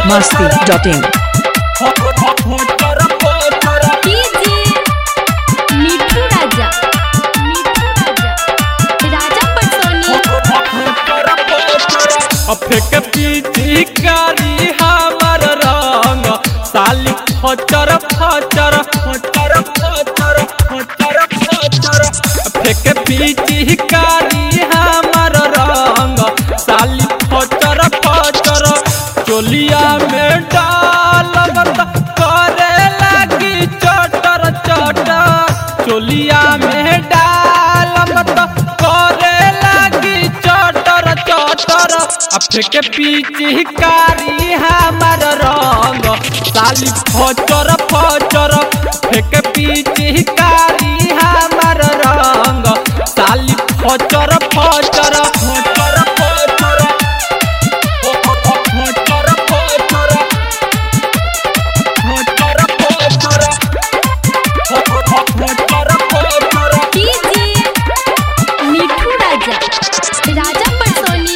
Bihar Masti dot in DJ Mithu Raja Mithu Raja Raja Patsoni फेक पीछी कारी हमर रंग साली फचर फचर फचर फचर फचर फचर फेक पीछी कारी हमर रंग साली फचर फचर चोलिया में डालत करे लगी चटर चटर चोलिया में डालत करे लगी चटर चटर फेंके पीछे कारी हमर रंग साली फचर फचर फेंके पीछे कारी हमर रंग साली फचर फचर फचर फचर फचर फचर फचर फचर फचर डीजे मिठू राजा राजा पटसोनी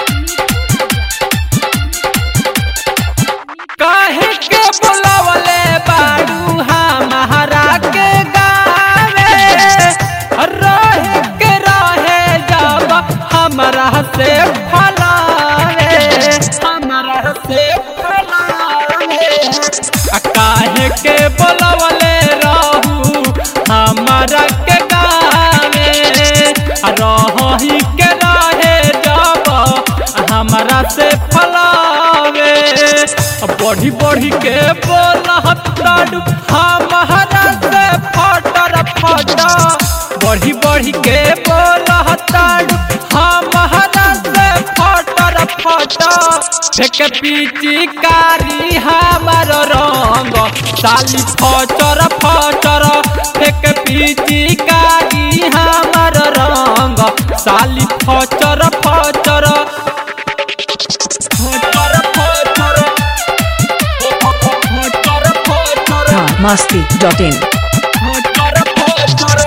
काहे के बुलावले बाड़ू हमारा के गावे रहे के रहे जब हमरा से फलावे हमरा से फलावे आ काहे के बुलावले रहू हमारा के गावे आ रही के रहे जब हमरा से फलावे बढ़ी बढ़ी के बोलताड़ू हमारा से फटर फटर बढ़ी बढ़ी के बोलताड़ू हमारा से फटर फटर फेंक पीची कारी हमार रंग साली फचर फचर फेंक पीची कारी हमार रंग साली फचर फचर फचर फचर फचर फचर बिहार मस्ती डॉट इन फचर फचर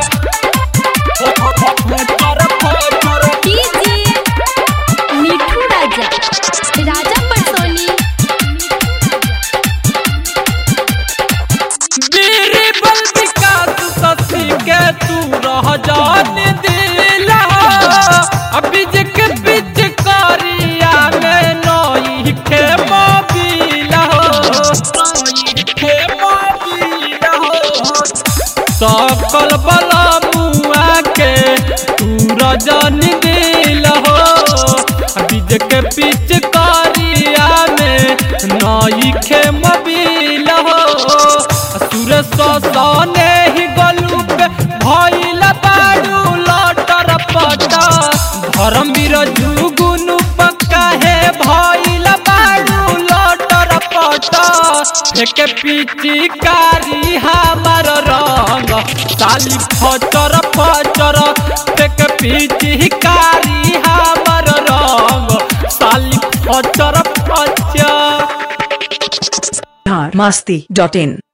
फचर फचर डीजे मिठू राजा राजा पटसोनी बीरी बल्बिका तू ससी के तू रह जान दिला अभी जक बिच करिया में नई के मोबिला नई के मोबिला सकल बला मुआ के तू रजन दिल हो बीज के पिच करिया में नई खे मबिल हो सुर सने ही गलू पे भइल बाड़ू लटर पटा धर्म बीर जुगुनु पक्का है भइल बाड़ू लटर पटा फेंके पीची कारी हमार रंग साली फचर फचर फेंके पीची कारी हमार रंग साली फचर फचर बिहार मस्ती डॉट इन